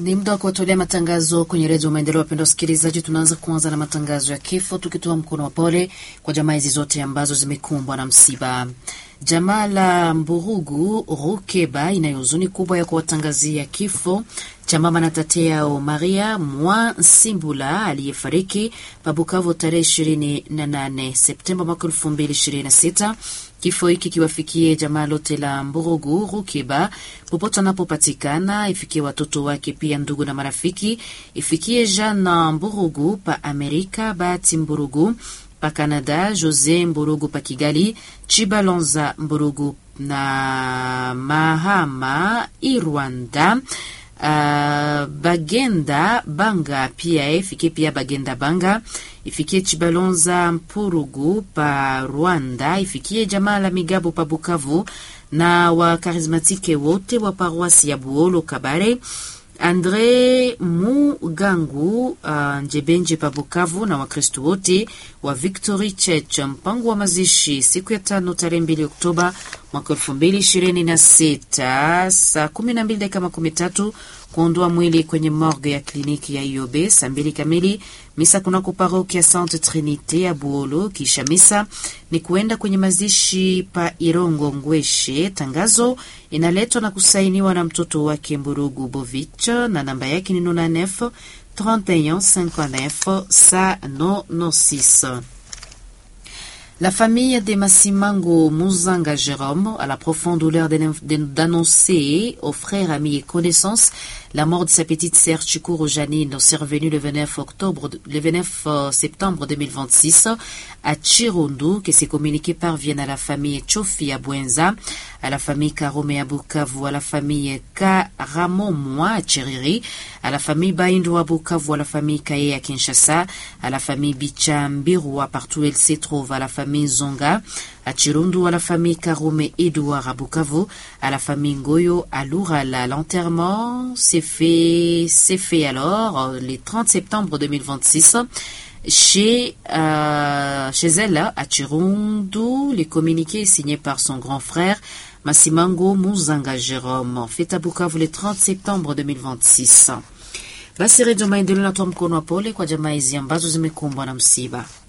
Ni muda wa kuwatolea matangazo kwenye redio Maendeleo. Wapendwa wasikilizaji, tunaanza kuanza na matangazo ya kifo, tukitoa mkono wa pole kwa jamaa hizi zote ambazo zimekumbwa na msiba. Jamaa la Mburugu Rukeba ina huzuni kubwa ya kuwatangazia kifo cha mama na tate yao Maria Mwa Nsimbula aliyefariki Pabukavu tarehe 28 Septemba mwaka 2026. Kifo hiki kiwafikie jamaa lote la Mburugu Rukeba popote anapopatikana, ifikie watoto wake pia ndugu na marafiki, ifikie Jana Mburugu pa Amerika, Bahati Mburugu pa Canada, Jose Mburugu pa Kigali, Chibalonza Mburugu na Mahama Irwanda. Uh, Bagenda Banga pia ifikie pia Bagenda Banga ifikie Chibalonza Mpurugu pa Rwanda, ifikie jamaa la Migabo pa Bukavu na wakarismatike wote wa paroisi ya Buolo Kabare, Andre Mugangu uh, Njebenje pa Bukavu na Wakristo wote wa Victory Church. Mpango wa mazishi siku ya tano tarehe mbili Oktoba mwaka elfu mbili ishirini na sita saa kumi na mbili dakika makumi tatu kuondoa mwili kwenye morgue ya kliniki ya IOB saa mbili kamili. Misa kunako paroki ya Sainte Trinite ya Buolo. Kisha misa ni kuenda kwenye mazishi pa Irongo Ngweshe. Tangazo inaletwa na kusainiwa na mtoto wake Mburugu Bovich na namba yake ni 99 31 59 196. La famille de Massimango Muzanga Jérôme a la profonde douleur d'annoncer aux frères, amis et connaissances la mort de sa petite sœur Chikuru Janine, survenue le 29 octobre, le 29 septembre 2026 à Chirundu, que ces communiqués parviennent à la famille Chofi à Buenza, à la famille Karome à Bukavu, à la famille Karamomoa à Chiriri, à la famille Baindu à Bukavu, à la famille Kaye à Kinshasa, à la famille Bichambirua partout où elle se trouve, à la famille Zonga, à Chirundu, à la famille Karome Edouard à Bukavu, à la famille Ngoyo à Lourala. L'enterrement s'est fait, s'est fait alors le 30 septembre 2026 chez, euh, chez elle à Chirundu. Les communiqués signés par son grand frère Masimango Muzanga Jérôme, fait à Bukavu le 30 septembre 2026. Basi Redio Maendeleo natoa mkono wa pole kwa jamaa hizi ambazo zimekumbwa na msiba.